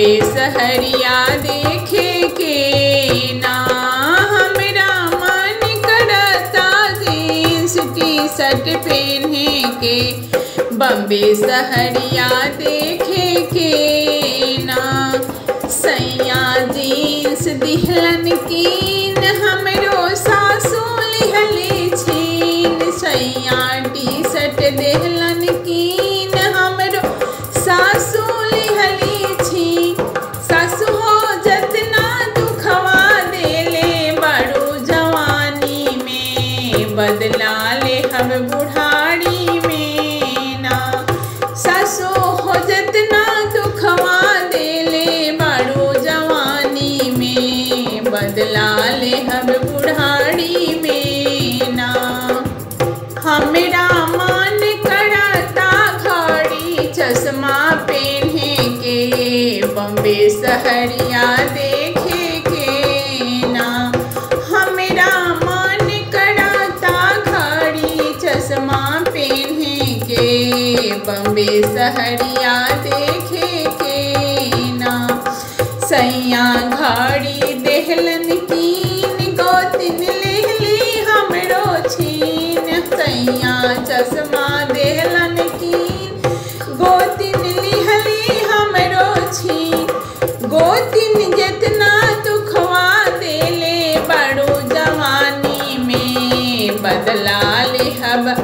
बम्बे सहरिया देखे के ना हमरा मन करता जींस टी शर्ट पहने के बम्बे सहरिया देखे के ना सैया जींस दिहलन कीन हमरो सासू लिहले छीन सैया टी शर्ट देहलन कीन हमरो सासू लिहली छी सासू हो जतना दुखवा देले बड़ू जवानी में बदला ले हम बुढ़ारी में ना सासू हो जतना दुखवा देले बड़ू जवानी में बदला ले हम बुढ़ारी में ना हमरा मन करता घड़ी चश्मा पहने के बम्बे सहरिया देखे के ना हमरा मन करता घड़ी चश्मा पहने के बम्बे सहरिया देखे के ना सैया घड़ी देहलन कीन गोतिन लेहली हमरो छीन सैया चश्मा देहलन कीन गोतिन लिहली हमरो छीन गोतिन जितना दुखवा देले बड़ो जवानी में बदला ले हब